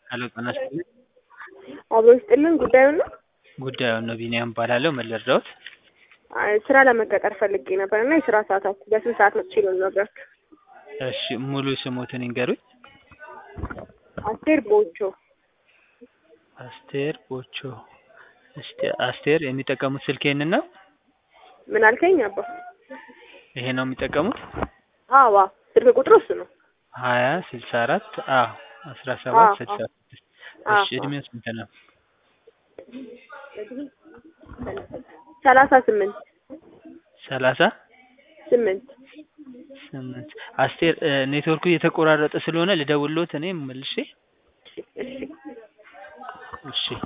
ሄሎ ጤና ይስጥልኝ። አብሮ ይስጥልን። ጉዳዩን ነው ጉዳዩን ነው ቢኒያም እባላለሁ። ምን ልርዳዎት? አይ፣ ስራ ለመቀጠር ፈልጌ ነበር እና የስራ ሰዓታችሁ በስንት ሰዓት መጥቼ ልነግራችሁ? እሺ ሙሉ ስሞትን ይንገሩኝ። አስቴር ቦቾ አስቴር ቦቾ። እስቲ አስቴር የሚጠቀሙት ስልክ ይሄንን ነው? ምን አልከኝ አባ? ይሄ ነው የሚጠቀሙት? አዋ ስልክ ቁጥሩ እሱ ነው። ሀያ ስልሳ አራት አ አስራ ሰባት አዎ፣ ስልሳ ስድስት አዎ፣ እሺ እድሜው ስንት ነው? ሰላሳ ስምንት ሰላሳ ስምንት ስምንት አስቴር እ ኔትወርኩ እየተቆራረጠ ስለሆነ ልደውልዎት እኔ መልሼ እሺ እሺ እሺ